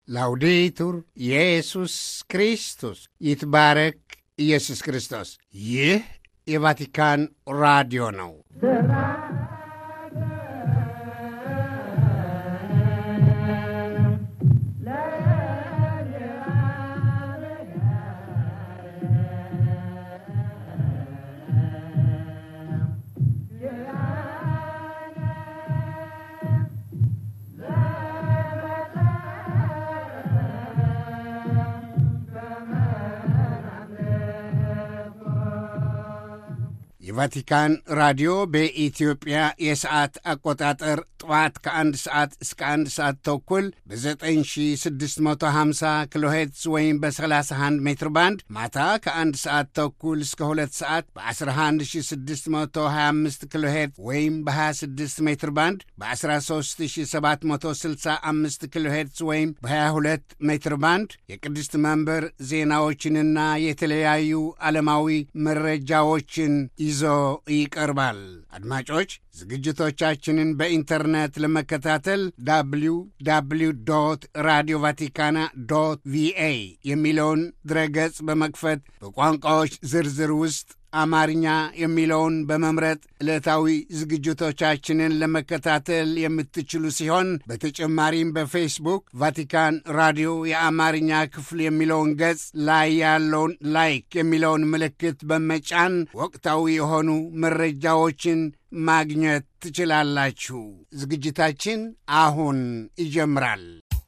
ላውዴቱር ኢየሱስ ክርስቶስ ይትባረክ ኢየሱስ ክርስቶስ። ይህ የቫቲካን ራዲዮ ነው። የቫቲካን ራዲዮ በኢትዮጵያ የሰዓት አቆጣጠር ጠዋት ከአንድ ሰዓት እስከ አንድ ሰዓት ተኩል በ9650 ኪሎ ሄርትዝ ወይም በ31 ሜትር ባንድ ማታ ከአንድ ሰዓት ተኩል እስከ ሁለት ሰዓት በ11625 ኪሎ ሄርትዝ ወይም በ26 ሜትር ባንድ በ13765 ኪሎ ሄርትዝ ወይም በ22 ሜትር ባንድ የቅድስት መንበር ዜናዎችንና የተለያዩ ዓለማዊ መረጃዎችን ይዞ ይቀርባል። አድማጮች ዝግጅቶቻችንን በኢንተርኔት ለመከታተል ዳብሊው ዳብሊው ዶት ራዲዮ ቫቲካና ዶት ቪኤ የሚለውን ድረገጽ በመክፈት በቋንቋዎች ዝርዝር ውስጥ አማርኛ የሚለውን በመምረጥ ዕለታዊ ዝግጅቶቻችንን ለመከታተል የምትችሉ ሲሆን በተጨማሪም በፌስቡክ ቫቲካን ራዲዮ የአማርኛ ክፍል የሚለውን ገጽ ላይ ያለውን ላይክ የሚለውን ምልክት በመጫን ወቅታዊ የሆኑ መረጃዎችን ማግኘት ትችላላችሁ። ዝግጅታችን አሁን ይጀምራል።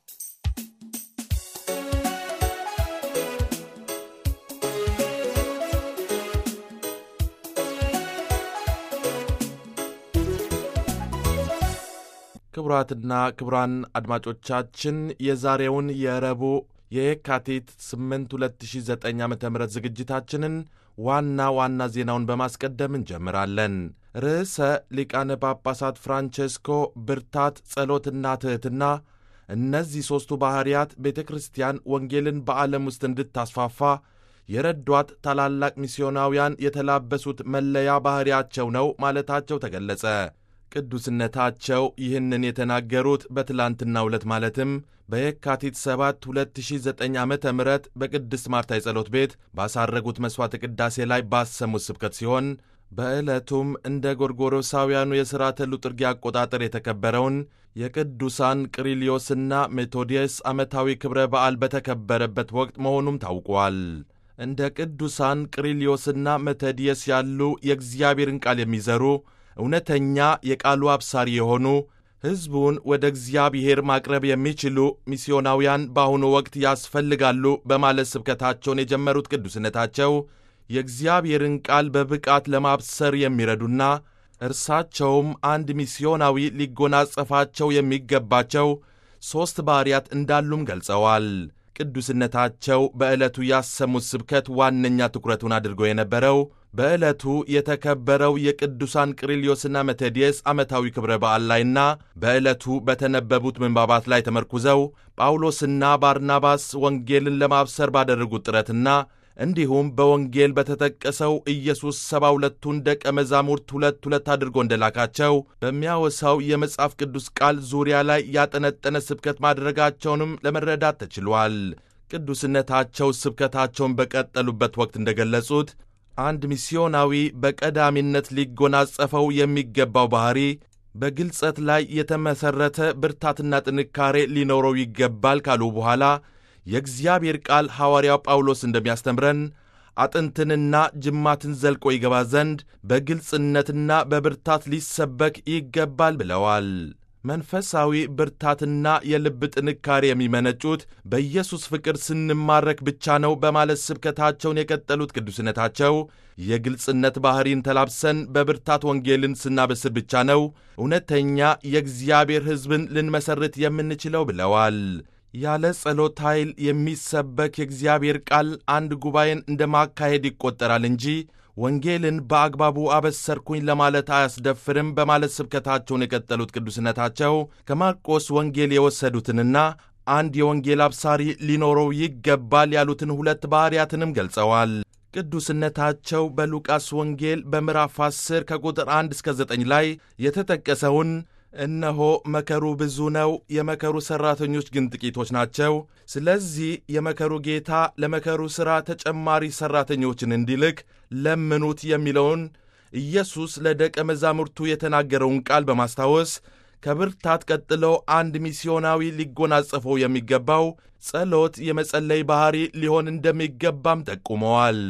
ክቡራትና ክቡራን አድማጮቻችን የዛሬውን የረቡዕ የየካቲት 8 2009 ዓ ም ዝግጅታችንን ዋና ዋና ዜናውን በማስቀደም እንጀምራለን። ርዕሰ ሊቃነ ጳጳሳት ፍራንቼስኮ ብርታት፣ ጸሎትና ትሕትና እነዚህ ሦስቱ ባሕርያት ቤተ ክርስቲያን ወንጌልን በዓለም ውስጥ እንድታስፋፋ የረዷት ታላላቅ ሚስዮናውያን የተላበሱት መለያ ባሕርያቸው ነው ማለታቸው ተገለጸ። ቅዱስነታቸው ይህንን የተናገሩት በትላንትናው ዕለት ማለትም በየካቲት 7 2009 ዓ ም በቅድስት ማርታ የጸሎት ቤት ባሳረጉት መሥዋዕተ ቅዳሴ ላይ ባሰሙት ስብከት ሲሆን በዕለቱም እንደ ጎርጎሮሳውያኑ የሥርዓተ ሉጥርጊ አቆጣጠር የተከበረውን የቅዱሳን ቅሪልዮስና ሜቶዲየስ ዓመታዊ ክብረ በዓል በተከበረበት ወቅት መሆኑም ታውቋል። እንደ ቅዱሳን ቅሪልዮስና ሜቶዲየስ ያሉ የእግዚአብሔርን ቃል የሚዘሩ እውነተኛ የቃሉ አብሳሪ የሆኑ ሕዝቡን ወደ እግዚአብሔር ማቅረብ የሚችሉ ሚስዮናውያን በአሁኑ ወቅት ያስፈልጋሉ በማለት ስብከታቸውን የጀመሩት ቅዱስነታቸው የእግዚአብሔርን ቃል በብቃት ለማብሰር የሚረዱና እርሳቸውም አንድ ሚስዮናዊ ሊጎናጸፋቸው የሚገባቸው ሦስት ባሕርያት እንዳሉም ገልጸዋል። ቅዱስነታቸው በዕለቱ ያሰሙት ስብከት ዋነኛ ትኩረቱን አድርጎ የነበረው በዕለቱ የተከበረው የቅዱሳን ቅሪልዮስና መቴዲየስ ዓመታዊ ክብረ በዓል ላይና በዕለቱ በተነበቡት ምንባባት ላይ ተመርኩዘው ጳውሎስና ባርናባስ ወንጌልን ለማብሰር ባደረጉት ጥረትና እንዲሁም በወንጌል በተጠቀሰው ኢየሱስ ሰባ ሁለቱን ደቀ መዛሙርት ሁለት ሁለት አድርጎ እንደላካቸው በሚያወሳው የመጽሐፍ ቅዱስ ቃል ዙሪያ ላይ ያጠነጠነ ስብከት ማድረጋቸውንም ለመረዳት ተችሏል። ቅዱስነታቸው ስብከታቸውን በቀጠሉበት ወቅት እንደገለጹት አንድ ሚስዮናዊ በቀዳሚነት ሊጎናጸፈው የሚገባው ባሕሪ በግልጸት ላይ የተመሠረተ ብርታትና ጥንካሬ ሊኖረው ይገባል ካሉ በኋላ የእግዚአብሔር ቃል ሐዋርያው ጳውሎስ እንደሚያስተምረን አጥንትንና ጅማትን ዘልቆ ይገባ ዘንድ በግልጽነትና በብርታት ሊሰበክ ይገባል ብለዋል። መንፈሳዊ ብርታትና የልብ ጥንካሬ የሚመነጩት በኢየሱስ ፍቅር ስንማረክ ብቻ ነው በማለት ስብከታቸውን የቀጠሉት ቅዱስነታቸው የግልጽነት ባሕሪን ተላብሰን በብርታት ወንጌልን ስናበስር ብቻ ነው እውነተኛ የእግዚአብሔር ሕዝብን ልንመሠርት የምንችለው ብለዋል። ያለ ጸሎት ኃይል የሚሰበክ የእግዚአብሔር ቃል አንድ ጉባኤን እንደ ማካሄድ ይቆጠራል እንጂ ወንጌልን በአግባቡ አበሰርኩኝ ለማለት አያስደፍርም በማለት ስብከታቸውን የቀጠሉት ቅዱስነታቸው ከማርቆስ ወንጌል የወሰዱትንና አንድ የወንጌል አብሳሪ ሊኖረው ይገባል ያሉትን ሁለት ባሕርያትንም ገልጸዋል። ቅዱስነታቸው በሉቃስ ወንጌል በምዕራፍ 10 ከቁጥር 1 እስከ 9 ላይ የተጠቀሰውን እነሆ መከሩ ብዙ ነው፣ የመከሩ ሠራተኞች ግን ጥቂቶች ናቸው። ስለዚህ የመከሩ ጌታ ለመከሩ ሥራ ተጨማሪ ሠራተኞችን እንዲልክ ለምኑት የሚለውን ኢየሱስ ለደቀ መዛሙርቱ የተናገረውን ቃል በማስታወስ ከብርታት ቀጥሎ አንድ ሚስዮናዊ ሊጎናጸፈው የሚገባው ጸሎት የመጸለይ ባሕሪ ሊሆን እንደሚገባም ጠቁመዋል።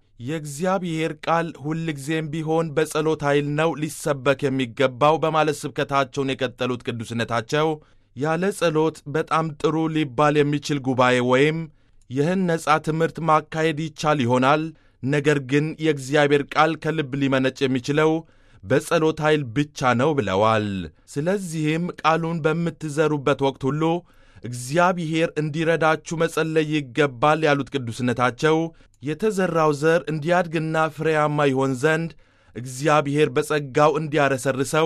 የእግዚአብሔር ቃል ሁልጊዜም ቢሆን በጸሎት ኃይል ነው ሊሰበክ የሚገባው በማለት ስብከታቸውን የቀጠሉት ቅዱስነታቸው ያለ ጸሎት በጣም ጥሩ ሊባል የሚችል ጉባኤ ወይም ይህን ነጻ ትምህርት ማካሄድ ይቻል ይሆናል። ነገር ግን የእግዚአብሔር ቃል ከልብ ሊመነጭ የሚችለው በጸሎት ኃይል ብቻ ነው ብለዋል። ስለዚህም ቃሉን በምትዘሩበት ወቅት ሁሉ እግዚአብሔር እንዲረዳችሁ መጸለይ ይገባል ያሉት ቅዱስነታቸው የተዘራው ዘር እንዲያድግና ፍሬያማ ይሆን ዘንድ እግዚአብሔር በጸጋው እንዲያረሰርሰው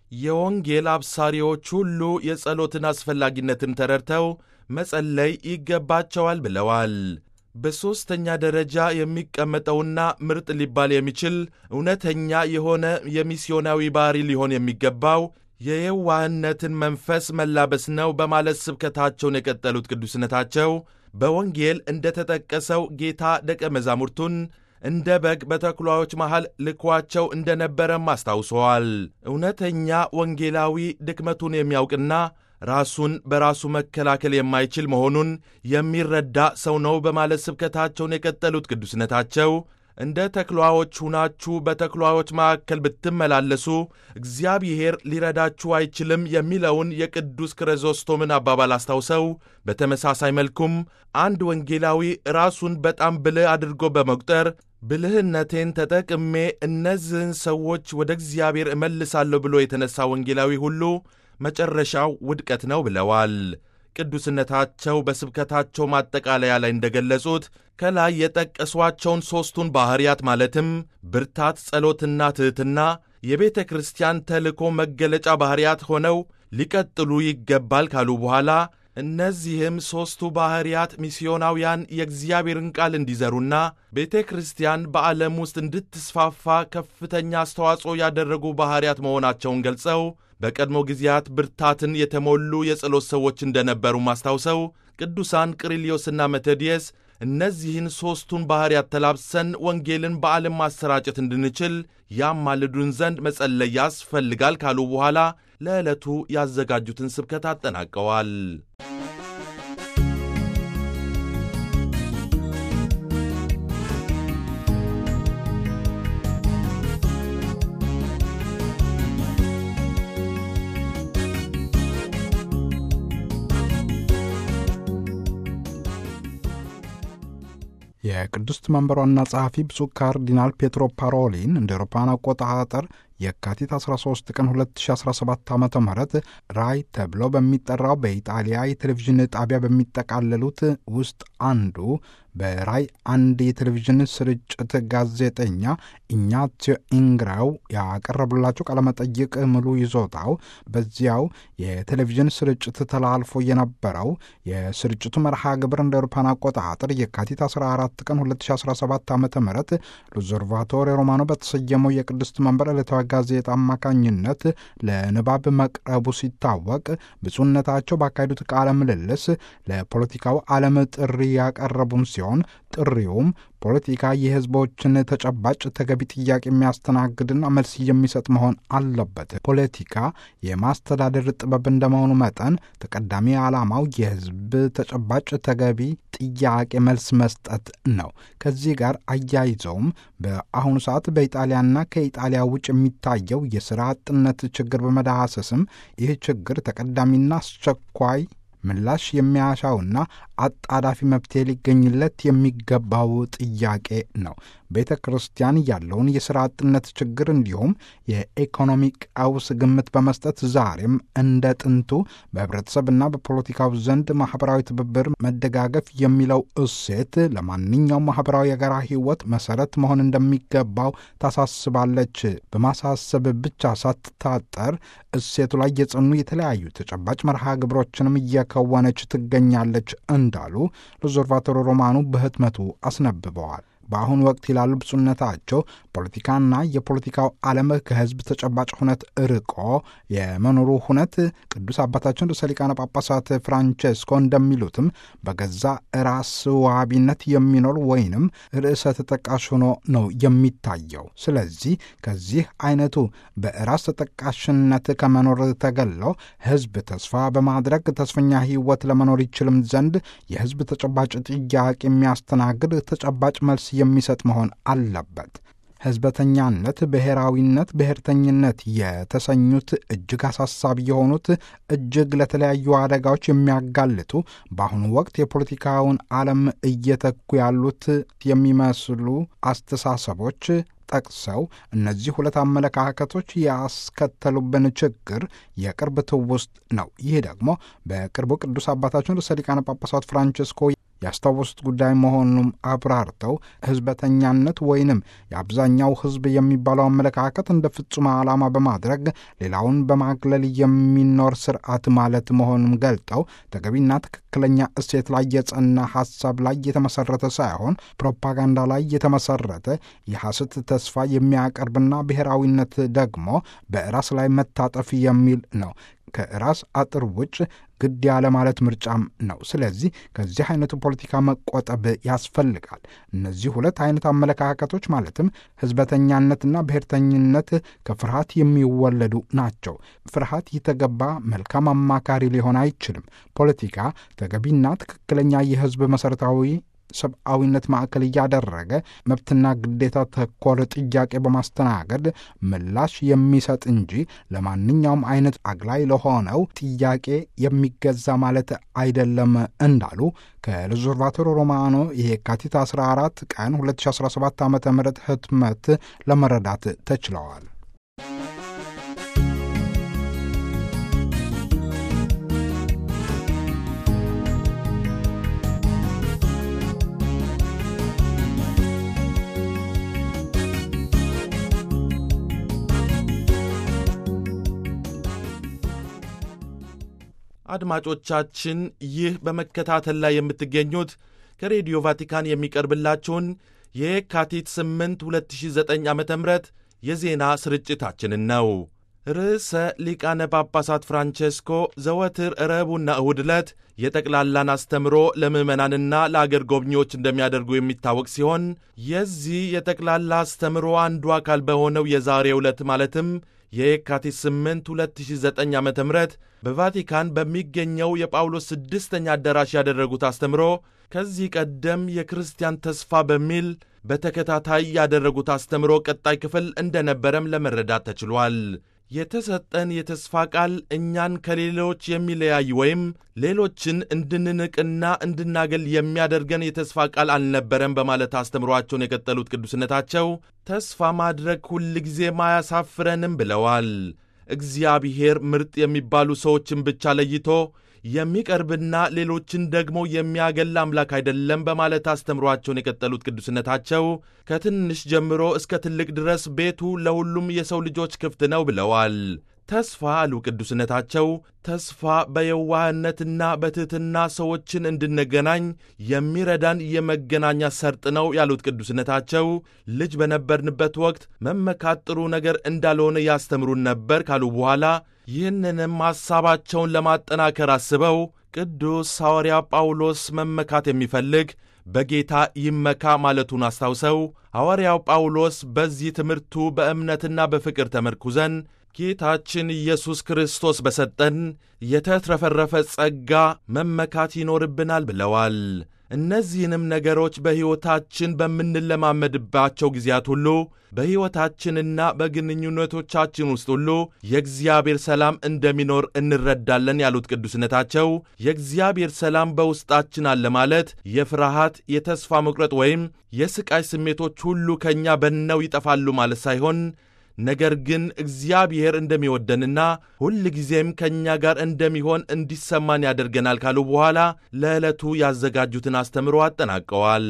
የወንጌል አብሳሪዎች ሁሉ የጸሎትን አስፈላጊነትን ተረድተው መጸለይ ይገባቸዋል ብለዋል። በሦስተኛ ደረጃ የሚቀመጠውና ምርጥ ሊባል የሚችል እውነተኛ የሆነ የሚስዮናዊ ባሕሪ ሊሆን የሚገባው የየዋህነትን መንፈስ መላበስ ነው በማለት ስብከታቸውን የቀጠሉት ቅዱስነታቸው በወንጌል እንደ ተጠቀሰው ጌታ ደቀ መዛሙርቱን እንደ በግ በተኩላዎች መሃል ልኳቸው እንደ ነበረም አስታውሰዋል። እውነተኛ ወንጌላዊ ድክመቱን የሚያውቅና ራሱን በራሱ መከላከል የማይችል መሆኑን የሚረዳ ሰው ነው በማለት ስብከታቸውን የቀጠሉት ቅዱስነታቸው እንደ ተኩላዎች ሁናችሁ በተኩላዎች መካከል ብትመላለሱ እግዚአብሔር ሊረዳችሁ አይችልም የሚለውን የቅዱስ ክሪሶስቶምን አባባል አስታውሰው በተመሳሳይ መልኩም አንድ ወንጌላዊ ራሱን በጣም ብልህ አድርጎ በመቁጠር ብልህነቴን ተጠቅሜ እነዚህን ሰዎች ወደ እግዚአብሔር እመልሳለሁ ብሎ የተነሳ ወንጌላዊ ሁሉ መጨረሻው ውድቀት ነው ብለዋል። ቅዱስነታቸው በስብከታቸው ማጠቃለያ ላይ እንደገለጹት ከላይ የጠቀሷቸውን ሦስቱን ባሕርያት ማለትም ብርታት፣ ጸሎትና ትሕትና የቤተ ክርስቲያን ተልእኮ መገለጫ ባሕርያት ሆነው ሊቀጥሉ ይገባል ካሉ በኋላ እነዚህም ሦስቱ ባሕርያት ሚስዮናውያን የእግዚአብሔርን ቃል እንዲዘሩና ቤተ ክርስቲያን በዓለም ውስጥ እንድትስፋፋ ከፍተኛ አስተዋጽኦ ያደረጉ ባሕርያት መሆናቸውን ገልጸው በቀድሞ ጊዜያት ብርታትን የተሞሉ የጸሎት ሰዎች እንደነበሩ ማስታውሰው ቅዱሳን ቅሪልዮስና መቴድየስ እነዚህን ሦስቱን ባሕርያት ተላብሰን ወንጌልን በዓለም ማሰራጨት እንድንችል ያማልዱን ዘንድ መጸለይ ያስፈልጋል ካሉ በኋላ ለዕለቱ ያዘጋጁትን ስብከት አጠናቀዋል። የቅድስት መንበር ዋና ጸሐፊ ብፁዕ ካርዲናል ፔትሮ ፓሮሊን እንደ አውሮፓውያን አቆጣጠር የካቲት 13 ቀን 2017 ዓ ም ራይ ተብሎ በሚጠራው በኢጣሊያ የቴሌቪዥን ጣቢያ በሚጠቃለሉት ውስጥ አንዱ በራይ አንድ የቴሌቪዥን ስርጭት ጋዜጠኛ ኢኛሲዮ ኢንግራው ያቀረቡላቸው ቃለመጠይቅ ሙሉ ይዞታው በዚያው የቴሌቪዥን ስርጭት ተላልፎ የነበረው የስርጭቱ መርሃ ግብር እንደ አውሮፓውያን አቆጣጠር የካቲት 14 ቀን 2017 ዓ ም ሎዘርቫቶሪ ሮማኖ በተሰየመው የቅድስት መንበር ዕለታዊ ጋዜጣ አማካኝነት ለንባብ መቅረቡ ሲታወቅ ብፁዕነታቸው ባካሄዱት ቃለ ምልልስ ለፖለቲካው ዓለም ጥሪ ያቀረቡም ሲሆን ጥሪውም ፖለቲካ የሕዝቦችን ተጨባጭ ተገቢ ጥያቄ የሚያስተናግድና መልስ የሚሰጥ መሆን አለበት። ፖለቲካ የማስተዳደር ጥበብ እንደመሆኑ መጠን ተቀዳሚ ዓላማው የሕዝብ ተጨባጭ ተገቢ ጥያቄ መልስ መስጠት ነው። ከዚህ ጋር አያይዘውም በአሁኑ ሰዓት በኢጣሊያና ከኢጣሊያ ውጭ የሚታየው የሥራ አጥነት ችግር በመዳሰስም ይህ ችግር ተቀዳሚና አስቸኳይ ምላሽ የሚያሻውና አጣዳፊ መፍትሄ ሊገኝለት የሚገባው ጥያቄ ነው። ቤተ ክርስቲያን ያለውን የሥራ አጥነት ችግር እንዲሁም የኢኮኖሚ ቀውስ ግምት በመስጠት ዛሬም እንደ ጥንቱ በኅብረተሰብና በፖለቲካው ዘንድ ማኅበራዊ ትብብር፣ መደጋገፍ የሚለው እሴት ለማንኛውም ማኅበራዊ የጋራ ሕይወት መሠረት መሆን እንደሚገባው ታሳስባለች። በማሳሰብ ብቻ ሳትታጠር እሴቱ ላይ የጸኑ የተለያዩ ተጨባጭ መርሃ ግብሮችንም እየከወነች ትገኛለች እንዳሉ ሎዞርቫቶሮ ሮማኑ በህትመቱ አስነብበዋል። በአሁኑ ወቅት ይላሉ ብፁዕነታቸው ፖለቲካና የፖለቲካው ዓለም ከሕዝብ ተጨባጭ ሁነት ርቆ የመኖሩ ሁነት ቅዱስ አባታችን ርዕሰ ሊቃነ ጳጳሳት ፍራንቼስኮ እንደሚሉትም በገዛ ራስ ዋቢነት የሚኖር ወይንም ርዕሰ ተጠቃሽ ሆኖ ነው የሚታየው። ስለዚህ ከዚህ አይነቱ በራስ ተጠቃሽነት ከመኖር ተገለው ሕዝብ ተስፋ በማድረግ ተስፈኛ ሕይወት ለመኖር ይችልም ዘንድ የሕዝብ ተጨባጭ ጥያቄ የሚያስተናግድ ተጨባጭ መልስ የሚሰጥ መሆን አለበት። ሕዝበተኛነት፣ ብሔራዊነት፣ ብሔርተኝነት የተሰኙት እጅግ አሳሳቢ የሆኑት እጅግ ለተለያዩ አደጋዎች የሚያጋልጡ በአሁኑ ወቅት የፖለቲካውን ዓለም እየተኩ ያሉት የሚመስሉ አስተሳሰቦች ጠቅሰው እነዚህ ሁለት አመለካከቶች ያስከተሉብን ችግር የቅርብ ትውስት ነው። ይህ ደግሞ በቅርቡ ቅዱስ አባታችን ርዕሰ ሊቃነ ጳጳሳት ፍራንቺስኮ ያስታወሱት ጉዳይ መሆኑም አብራርተው ሕዝበተኛነት ወይንም የአብዛኛው ሕዝብ የሚባለው አመለካከት እንደ ፍጹም ዓላማ በማድረግ ሌላውን በማግለል የሚኖር ስርዓት ማለት መሆኑን ገልጠው ተገቢና ትክክለኛ እሴት ላይ የጸና ሐሳብ ላይ የተመሰረተ ሳይሆን ፕሮፓጋንዳ ላይ የተመሰረተ የሐሰት ተስፋ የሚያቀርብና ብሔራዊነት ደግሞ በራስ ላይ መታጠፍ የሚል ነው። ከራስ አጥር ውጭ ግድ ያለ ማለት ምርጫም ነው። ስለዚህ ከዚህ አይነቱ ፖለቲካ መቆጠብ ያስፈልጋል። እነዚህ ሁለት አይነት አመለካከቶች ማለትም ሕዝበተኛነትና ብሔርተኝነት ከፍርሃት የሚወለዱ ናቸው። ፍርሃት የተገባ መልካም አማካሪ ሊሆን አይችልም። ፖለቲካ ተገቢና ትክክለኛ የሕዝብ መሠረታዊ ሰብአዊነት ማዕከል እያደረገ መብትና ግዴታ ተኮር ጥያቄ በማስተናገድ ምላሽ የሚሰጥ እንጂ ለማንኛውም አይነት አግላይ ለሆነው ጥያቄ የሚገዛ ማለት አይደለም እንዳሉ ከሪዞርቫቶሮ ሮማኖ የካቲት 14 ቀን 2017 ዓ ም ህትመት ለመረዳት ተችለዋል። አድማጮቻችን ይህ በመከታተል ላይ የምትገኙት ከሬዲዮ ቫቲካን የሚቀርብላችሁን የካቲት 8 2009 ዓ ም የዜና ስርጭታችንን ነው። ርዕሰ ሊቃነ ጳጳሳት ፍራንቼስኮ ዘወትር ረቡዕና እሁድ ዕለት የጠቅላላን አስተምሮ ለምዕመናንና ለአገር ጎብኚዎች እንደሚያደርጉ የሚታወቅ ሲሆን የዚህ የጠቅላላ አስተምሮ አንዱ አካል በሆነው የዛሬው ዕለት ማለትም የካቲት 8 2009 ዓ ም በቫቲካን በሚገኘው የጳውሎስ ስድስተኛ አዳራሽ ያደረጉት አስተምሮ ከዚህ ቀደም የክርስቲያን ተስፋ በሚል በተከታታይ ያደረጉት አስተምሮ ቀጣይ ክፍል እንደነበረም ለመረዳት ተችሏል። የተሰጠን የተስፋ ቃል እኛን ከሌሎች የሚለያይ ወይም ሌሎችን እንድንንቅና እንድናገል የሚያደርገን የተስፋ ቃል አልነበረም በማለት አስተምሯቸውን የቀጠሉት ቅዱስነታቸው ተስፋ ማድረግ ሁል ጊዜም አያሳፍረንም ብለዋል። እግዚአብሔር ምርጥ የሚባሉ ሰዎችን ብቻ ለይቶ የሚቀርብና ሌሎችን ደግሞ የሚያገል አምላክ አይደለም በማለት አስተምሯቸውን የቀጠሉት ቅዱስነታቸው ከትንሽ ጀምሮ እስከ ትልቅ ድረስ ቤቱ ለሁሉም የሰው ልጆች ክፍት ነው ብለዋል። ተስፋ አሉ ቅዱስነታቸው፣ ተስፋ በየዋህነትና በትሕትና ሰዎችን እንድንገናኝ የሚረዳን የመገናኛ ሰርጥ ነው ያሉት ቅዱስነታቸው ልጅ በነበርንበት ወቅት መመካት ጥሩ ነገር እንዳልሆነ ያስተምሩን ነበር ካሉ በኋላ ይህንንም ሐሳባቸውን ለማጠናከር አስበው ቅዱስ ሐዋርያ ጳውሎስ መመካት የሚፈልግ በጌታ ይመካ ማለቱን አስታውሰው ሐዋርያው ጳውሎስ በዚህ ትምህርቱ በእምነትና በፍቅር ተመርኩዘን ጌታችን ኢየሱስ ክርስቶስ በሰጠን የተትረፈረፈ ጸጋ መመካት ይኖርብናል ብለዋል። እነዚህንም ነገሮች በሕይወታችን በምንለማመድባቸው ጊዜያት ሁሉ በሕይወታችንና በግንኙነቶቻችን ውስጥ ሁሉ የእግዚአብሔር ሰላም እንደሚኖር እንረዳለን ያሉት ቅዱስነታቸው የእግዚአብሔር ሰላም በውስጣችን አለ ማለት የፍርሃት፣ የተስፋ መቁረጥ ወይም የሥቃይ ስሜቶች ሁሉ ከእኛ በነው ይጠፋሉ ማለት ሳይሆን ነገር ግን እግዚአብሔር እንደሚወደንና ሁል ጊዜም ከእኛ ጋር እንደሚሆን እንዲሰማን ያደርገናል ካሉ በኋላ ለዕለቱ ያዘጋጁትን አስተምሮ አጠናቀዋል።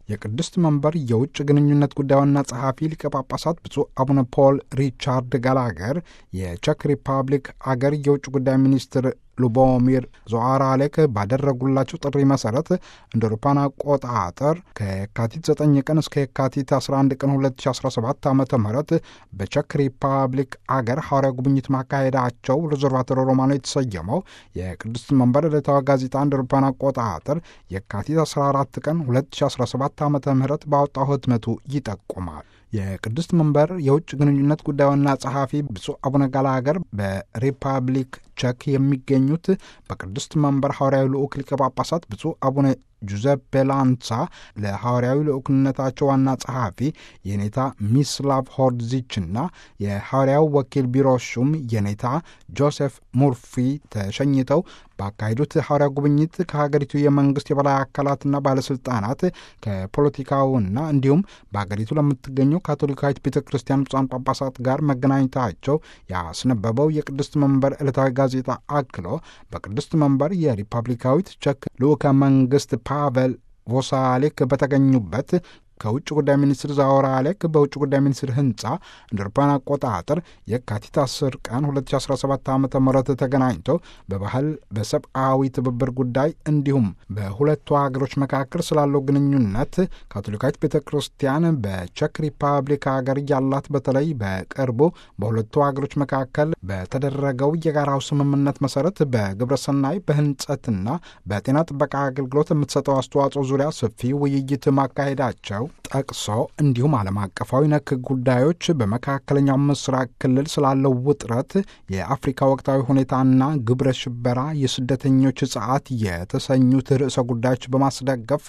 የቅድስት መንበር የውጭ ግንኙነት ጉዳይ ዋና ጸሐፊ ሊቀ ጳጳሳት ብፁዕ አቡነ ፖል ሪቻርድ ጋላገር የቼክ ሪፐብሊክ አገር የውጭ ጉዳይ ሚኒስትር ሉቦሚር ዞአራሌክ ባደረጉላቸው ጥሪ መሰረት እንደ አውሮፓውያን አቆጣጠር ከየካቲት 9 ቀን እስከ የካቲት 11 ቀን 2017 ዓ ም በቼክ ሪፐብሊክ አገር ሐዋርያ ጉብኝት ማካሄዳቸው ሪዘርቫቶር ሮማኖ የተሰየመው የቅድስት መንበር ዕለታዊ ጋዜጣ እንደ አውሮፓውያን አቆጣጠር የካቲት 14 ቀን 2017 ዓ ም ባወጣው ህትመቱ ይጠቁማል። የቅድስት መንበር የውጭ ግንኙነት ጉዳይ ዋና ጸሐፊ ብፁዕ አቡነ ጋላገር በሪፐብሊክ ቼክ የሚገኙት በቅድስት መንበር ሐዋርያዊ ልዑክ ሊቀ ጳጳሳት ብፁዕ አቡነ ጁዘፔ ላንሳ ለሐዋርያዊ ልዑክነታቸው ዋና ጸሐፊ የኔታ ሚስላቭ ሆርዚችና የሐዋርያው ወኪል ቢሮ ሹም የኔታ ጆሴፍ ሙርፊ ተሸኝተው ባካሄዱት ሐዋርያ ጉብኝት ከሀገሪቱ የመንግስት የበላይ አካላትና ባለስልጣናት ከፖለቲካውና እንዲሁም በሀገሪቱ ለምትገኘው ካቶሊካዊት ቤተ ክርስቲያን ብፁዓን ጳጳሳት ጋር መገናኘታቸው ያስነበበው የቅድስት መንበር ዕለታዊ ጋዜጣ አክሎ በቅድስት መንበር የሪፐብሊካዊት ቼክ ልዑከ መንግስት ፓቨል ቮሳሌክ በተገኙበት ከውጭ ጉዳይ ሚኒስትር ዛወራሌክ በውጭ ጉዳይ ሚኒስትር ህንፃ እንደ አውሮፓውያን አቆጣጠር የካቲት 10 ቀን 2017 ዓ ም ተገናኝተው በባህል በሰብአዊ ትብብር ጉዳይ እንዲሁም በሁለቱ ሀገሮች መካከል ስላለው ግንኙነት ካቶሊካዊት ቤተ ክርስቲያን በቼክ ሪፐብሊክ ሀገር ያላት በተለይ በቅርቡ በሁለቱ ሀገሮች መካከል በተደረገው የጋራው ስምምነት መሰረት በግብረሰናይ በህንጸትና በጤና ጥበቃ አገልግሎት የምትሰጠው አስተዋጽኦ ዙሪያ ሰፊ ውይይት ማካሄዳቸው ጠቅሶ እንዲሁም ዓለም አቀፋዊ ነክ ጉዳዮች በመካከለኛው ምስራቅ ክልል ስላለው ውጥረት፣ የአፍሪካ ወቅታዊ ሁኔታና ግብረ ሽበራ፣ የስደተኞች ጸዓት የተሰኙት ርዕሰ ጉዳዮች በማስደገፍ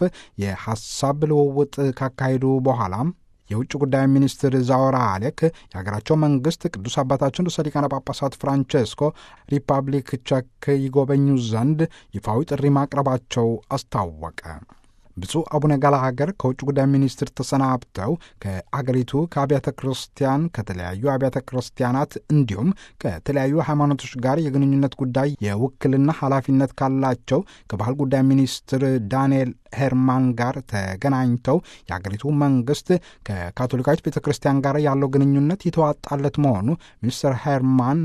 የሐሳብ ልውውጥ ካካሄዱ በኋላም የውጭ ጉዳይ ሚኒስትር ዛወራ አሌክ የሀገራቸው መንግስት ቅዱስ አባታችን ርዕሰ ሊቃነ ጳጳሳት ፍራንቼስኮ ሪፐብሊክ ቼክ ይጎበኙ ዘንድ ይፋዊ ጥሪ ማቅረባቸው አስታወቀ። ብፁዕ አቡነ ጋላሃገር ከውጭ ጉዳይ ሚኒስትር ተሰናብተው ከአገሪቱ ከአብያተ ክርስቲያን ከተለያዩ አብያተ ክርስቲያናት እንዲሁም ከተለያዩ ሃይማኖቶች ጋር የግንኙነት ጉዳይ የውክልና ኃላፊነት ካላቸው ከባህል ጉዳይ ሚኒስትር ዳንኤል ሄርማን ጋር ተገናኝተው የአገሪቱ መንግስት ከካቶሊካዊት ቤተ ክርስቲያን ጋር ያለው ግንኙነት የተዋጣለት መሆኑ ሚኒስትር ሄርማን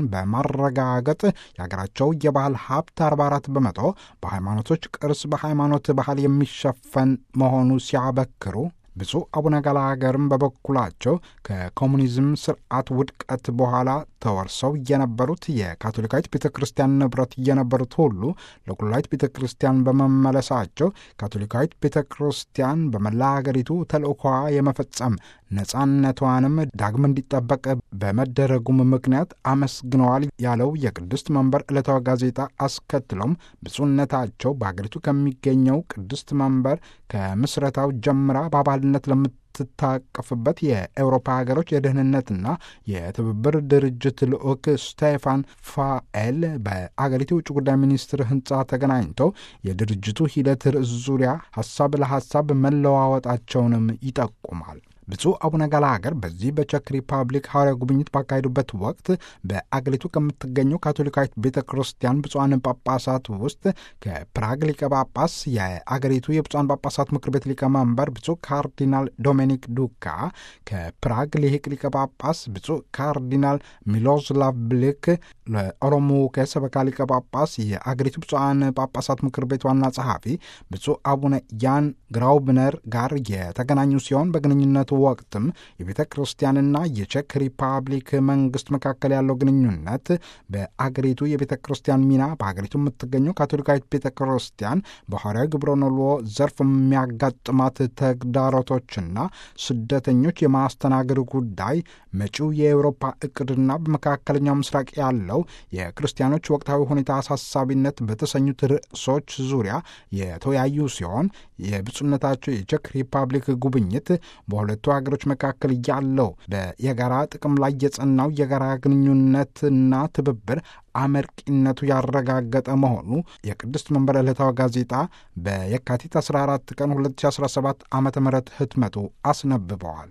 በማረጋገጥ የሀገራቸው የባህል ሀብት 44 በመቶ በሃይማኖቶች ቅርስ በሃይማኖት ባህል የሚሸፈን መሆኑ ሲያበክሩ ብፁዕ አቡነ ጋላገርም በበኩላቸው ከኮሙኒዝም ስርዓት ውድቀት በኋላ ተወርሰው የነበሩት የካቶሊካዊት ቤተ ክርስቲያን ንብረት የነበሩት ሁሉ ለኩላዊት ቤተ ክርስቲያን በመመለሳቸው ካቶሊካዊት ቤተ ክርስቲያን በመላ አገሪቱ ተልእኮዋ የመፈጸም ነጻነቷንም ዳግም እንዲጠበቅ በመደረጉም ምክንያት አመስግነዋል ያለው የቅድስት መንበር ዕለታዊ ጋዜጣ አስከትሎም ብፁዕነታቸው በአገሪቱ ከሚገኘው ቅድስት መንበር ከምስረታው ጀምራ በአባልነት ለምትታቀፍበት የኤውሮፓ ሀገሮች የደህንነትና የትብብር ድርጅት ልዑክ ስቴፋን ፋኤል በአገሪቱ የውጭ ጉዳይ ሚኒስትር ህንፃ ተገናኝተው የድርጅቱ ሂደት ርዕስ ዙሪያ ሀሳብ ለሀሳብ መለዋወጣቸውንም ይጠቁማል። ብፁዕ አቡነ ጋላገር በዚህ በቼክ ሪፐብሊክ ሐዋርያ ጉብኝት ባካሄዱበት ወቅት በአገሪቱ ከምትገኘው ካቶሊካዊት ቤተ ክርስቲያን ብፁዓን ጳጳሳት ውስጥ ከፕራግ ሊቀ ጳጳስ የአገሪቱ የብፁዓን ጳጳሳት ምክር ቤት ሊቀመንበር ብፁዕ ካርዲናል ዶሚኒክ ዱካ፣ ከፕራግ ሊቅ ሊቀ ጳጳስ ብፁዕ ካርዲናል ሚሎስላቭ ብልክ፣ ለኦሮሞ ከሰበካ ሊቀ ጳጳስ የአገሪቱ ብፁዓን ጳጳሳት ምክር ቤት ዋና ጸሐፊ ብፁዕ አቡነ ያን ግራውብነር ጋር የተገናኙ ሲሆን በግንኙነቱ ወቅትም የቤተ ክርስቲያንና የቼክ ሪፐብሊክ መንግስት መካከል ያለው ግንኙነት በአገሪቱ የቤተ ክርስቲያን ሚና በሀገሪቱ የምትገኘው ካቶሊካዊት ቤተ ክርስቲያን በሐዋርያዊ ግብረ ኖሎ ዘርፍ የሚያጋጥማት ተግዳሮቶችና ስደተኞች የማስተናገድ ጉዳይ መጪው የአውሮፓ እቅድና በመካከለኛው ምስራቅ ያለው የክርስቲያኖች ወቅታዊ ሁኔታ አሳሳቢነት በተሰኙት ርዕሶች ዙሪያ የተወያዩ ሲሆን የብፁዕነታቸው የቼክ ሪፐብሊክ ጉብኝት በሁለቱ ሀገሮች መካከል ያለው በየጋራ ጥቅም ላይ የጸናው የጋራ ግንኙነትና ትብብር አመርቂነቱ ያረጋገጠ መሆኑ የቅድስት መንበር ዕለታዊ ጋዜጣ በየካቲት 14 ቀን 2017 ዓ ም ህትመቱ አስነብበዋል።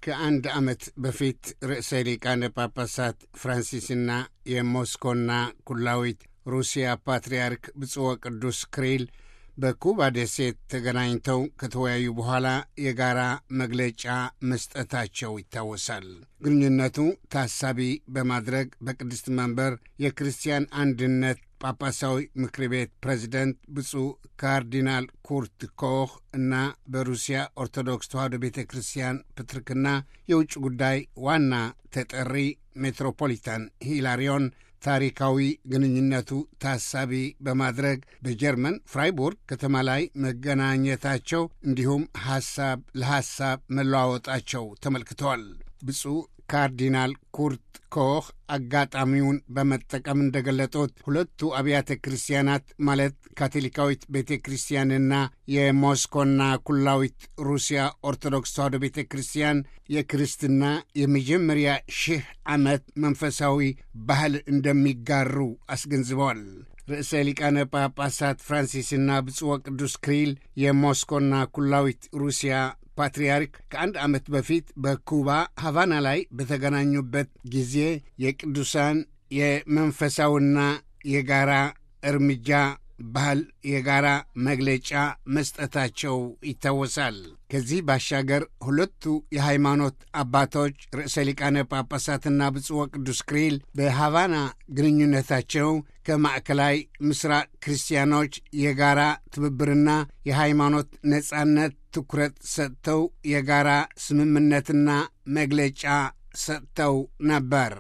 ከአንድ ዓመት በፊት ርዕሰ ሊቃነ ጳጳሳት ፍራንሲስና የሞስኮና ኩላዊት ሩሲያ ፓትርያርክ ብፁዕ ወቅዱስ ክሪል በኩባ ደሴት ተገናኝተው ከተወያዩ በኋላ የጋራ መግለጫ መስጠታቸው ይታወሳል። ግንኙነቱ ታሳቢ በማድረግ በቅድስት መንበር የክርስቲያን አንድነት ጳጳሳዊ ምክር ቤት ፕሬዚደንት ብፁዕ ካርዲናል ኩርት ኮህ እና በሩሲያ ኦርቶዶክስ ተዋሕዶ ቤተ ክርስቲያን ፕትርክና የውጭ ጉዳይ ዋና ተጠሪ ሜትሮፖሊታን ሂላሪዮን ታሪካዊ ግንኙነቱ ታሳቢ በማድረግ በጀርመን ፍራይቡርግ ከተማ ላይ መገናኘታቸው እንዲሁም ሐሳብ ለሐሳብ መለዋወጣቸው ተመልክተዋል። ብፁዕ ካርዲናል ኩርት ኮህ አጋጣሚውን በመጠቀም እንደገለጡት ሁለቱ አብያተ ክርስቲያናት ማለት ካቶሊካዊት ቤተ ክርስቲያንና የሞስኮና ኩላዊት ሩሲያ ኦርቶዶክስ ተዋሕዶ ቤተ ክርስቲያን የክርስትና የመጀመሪያ ሺህ ዓመት መንፈሳዊ ባህል እንደሚጋሩ አስገንዝበዋል። ርዕሰ ሊቃነ ጳጳሳት ፍራንሲስና ብፁዕ ወቅዱስ ክሪል የሞስኮና ኩላዊት ሩሲያ ፓትርያርክ ከአንድ ዓመት በፊት በኩባ ሀቫና ላይ በተገናኙበት ጊዜ የቅዱሳን የመንፈሳዊና የጋራ እርምጃ ባህል የጋራ መግለጫ መስጠታቸው ይታወሳል። ከዚህ ባሻገር ሁለቱ የሃይማኖት አባቶች ርዕሰ ሊቃነ ጳጳሳትና ብፁዕ ወቅዱስ ክሪል በሃቫና ግንኙነታቸው ከማዕከላዊ ምስራቅ ክርስቲያኖች የጋራ ትብብርና የሃይማኖት ነጻነት ትኩረት ሰጥተው የጋራ ስምምነትና መግለጫ ሰጥተው ነበር።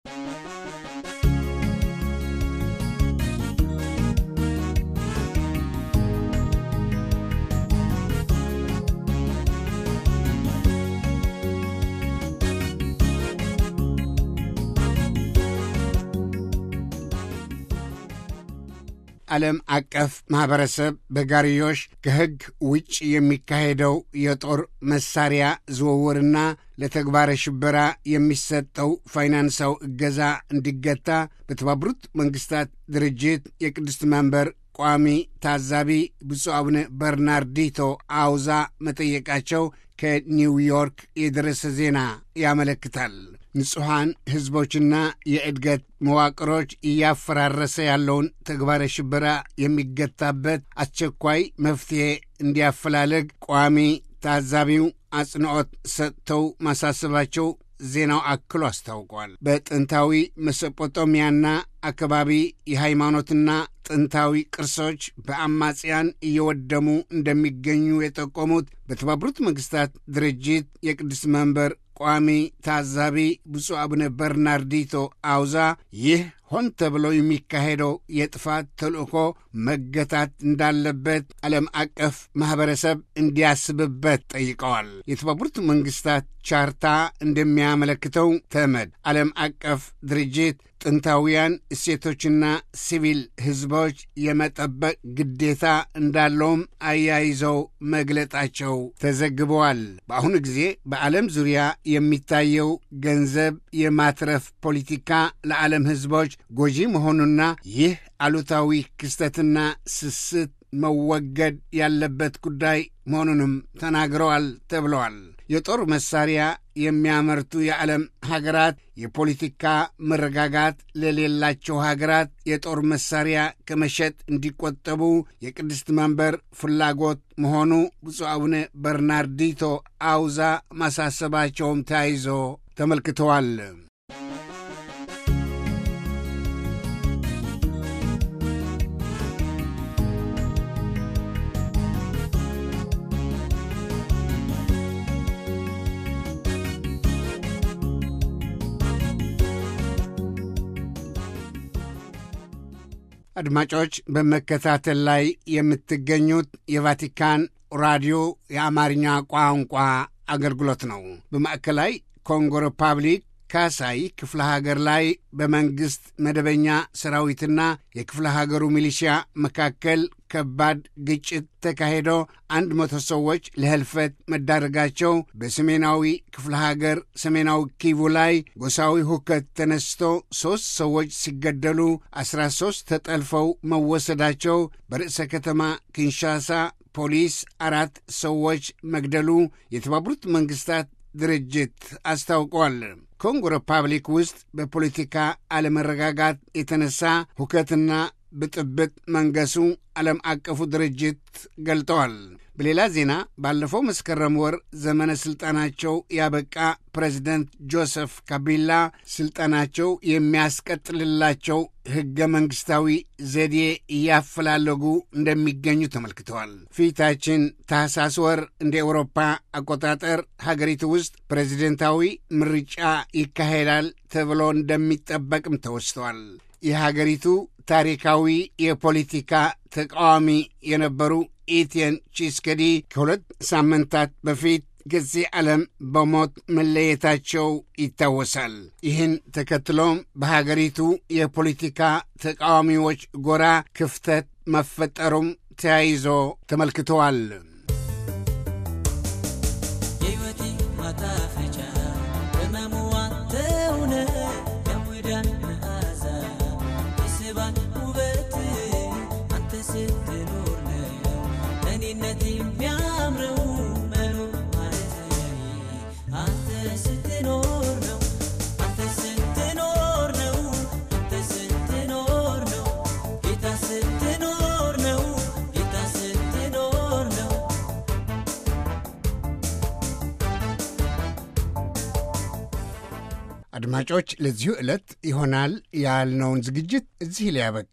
ዓለም አቀፍ ማኅበረሰብ በጋርዮሽ ከሕግ ውጭ የሚካሄደው የጦር መሳሪያ ዝውውርና ለተግባረ ሽበራ የሚሰጠው ፋይናንሳዊ እገዛ እንዲገታ በተባበሩት መንግሥታት ድርጅት የቅድስት መንበር ቋሚ ታዛቢ ብፁዕ አቡነ በርናርዲቶ አውዛ መጠየቃቸው ከኒውዮርክ የደረሰ ዜና ያመለክታል። ንጹሐን ሕዝቦችና የእድገት መዋቅሮች እያፈራረሰ ያለውን ተግባረ ሽበራ የሚገታበት አስቸኳይ መፍትሔ እንዲያፈላለግ ቋሚ ታዛቢው አጽንዖት ሰጥተው ማሳሰባቸው ዜናው አክሎ አስታውቋል። በጥንታዊ መሶጶጣሚያና አካባቢ የሃይማኖትና ጥንታዊ ቅርሶች በአማጽያን እየወደሙ እንደሚገኙ የጠቆሙት በተባበሩት መንግሥታት ድርጅት የቅዱስ መንበር ቋሚ ታዛቢ ብፁዕ አቡነ በርናርዲቶ አውዛ ይህ ሆን ተብሎ የሚካሄደው የጥፋት ተልእኮ መገታት እንዳለበት ዓለም አቀፍ ማኅበረሰብ እንዲያስብበት ጠይቀዋል። የተባበሩት መንግሥታት ቻርታ እንደሚያመለክተው ተመድ ዓለም አቀፍ ድርጅት ጥንታውያን እሴቶችና ሲቪል ሕዝቦች የመጠበቅ ግዴታ እንዳለውም አያይዘው መግለጣቸው ተዘግበዋል። በአሁኑ ጊዜ በዓለም ዙሪያ የሚታየው ገንዘብ የማትረፍ ፖለቲካ ለዓለም ሕዝቦች ጎጂ መሆኑና ይህ አሉታዊ ክስተትና ስስት መወገድ ያለበት ጉዳይ መሆኑንም ተናግረዋል ተብለዋል። የጦር መሳሪያ የሚያመርቱ የዓለም ሀገራት የፖለቲካ መረጋጋት ለሌላቸው ሀገራት የጦር መሳሪያ ከመሸጥ እንዲቆጠቡ የቅድስት መንበር ፍላጎት መሆኑ ብፁዕ አቡነ በርናርዲቶ አውዛ ማሳሰባቸውም ተያይዞ ተመልክተዋል። አድማጮች በመከታተል ላይ የምትገኙት የቫቲካን ራዲዮ የአማርኛ ቋንቋ አገልግሎት ነው። በማዕከላዊ ኮንጎ ሪፐብሊክ ካሳይ ክፍለ ሀገር ላይ በመንግሥት መደበኛ ሰራዊትና የክፍለ ሀገሩ ሚሊሺያ መካከል ከባድ ግጭት ተካሂዶ አንድ መቶ ሰዎች ለህልፈት መዳረጋቸው፣ በሰሜናዊ ክፍለ ሀገር ሰሜናዊ ኪቩ ላይ ጎሳዊ ሁከት ተነስቶ ሦስት ሰዎች ሲገደሉ አስራ ሦስት ተጠልፈው መወሰዳቸው፣ በርዕሰ ከተማ ኪንሻሳ ፖሊስ አራት ሰዎች መግደሉ የተባበሩት መንግሥታት ድርጅት አስታውቋል። ኮንጎ ሪፐብሊክ ውስጥ በፖለቲካ አለመረጋጋት የተነሳ ሁከትና ብጥብጥ መንገሱ ዓለም አቀፉ ድርጅት ገልጠዋል። በሌላ ዜና ባለፈው መስከረም ወር ዘመነ ሥልጣናቸው ያበቃ ፕሬዚደንት ጆሴፍ ካቢላ ሥልጣናቸው የሚያስቀጥልላቸው ሕገ መንግሥታዊ ዘዴ እያፈላለጉ እንደሚገኙ ተመልክተዋል። ፊታችን ታህሳስ ወር እንደ ኤውሮፓ አቆጣጠር ሀገሪቱ ውስጥ ፕሬዚደንታዊ ምርጫ ይካሄዳል ተብሎ እንደሚጠበቅም ተወስተዋል። የሀገሪቱ ታሪካዊ የፖለቲካ ተቃዋሚ የነበሩ ኢቲየን ቺስከዲ ከሁለት ሳምንታት በፊት ከዚህ ዓለም በሞት መለየታቸው ይታወሳል። ይህን ተከትሎም በሀገሪቱ የፖለቲካ ተቃዋሚዎች ጎራ ክፍተት መፈጠሩም ተያይዞ ተመልክተዋል። የሕይወቴ ማጣፈጫ በመሙዋ ተውነ የሙዳን መዓዛ የስባን ውበት አንተ ስትኖር ነው እኔነት የሚያምረው መኖር ማለት አንተ ስትኖር ነው አንተ ስትኖር ነው አንተ ስትኖር ነው ጌታ ስትኖር ነው ጌታ ስትኖር ነው አድማጮች፣ ለዚሁ ዕለት ይሆናል ያልነውን ዝግጅት እዚህ ላይ ያበቃ።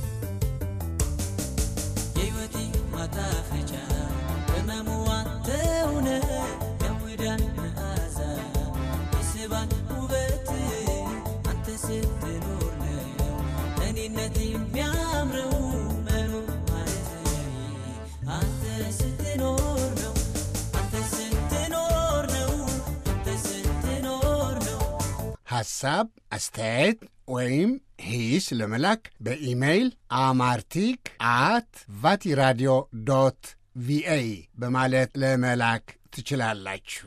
የሕይወቴ ማጣፈጫ በመሙዋ ተውነ የሙዳን መዓዛ የስባን ውበት አንተ ስትኖር ነው እኔነት የሚያምረው መኖር ማለት አንተ ስትኖር ነው አንተ ስትኖር ነው አንተ ስትኖር ነው ሐሳብ፣ አስተያየት ወይም ሂስ ለመላክ በኢሜይል አማርቲክ አት ቫቲራዲዮ ዶት ቪኦኤ በማለት ለመላክ ትችላላችሁ።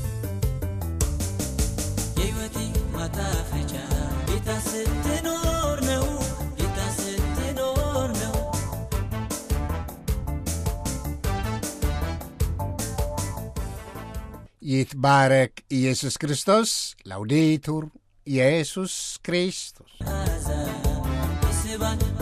የሕይወቴ ማጣፈጫ ጌታ ስትኖር ነው ጌታ ስትኖር ነው ይትባረክ ኢየሱስ ክርስቶስ። ላውዴቱር ኢየሱስ ክርስቶስ መዓዛ የስባን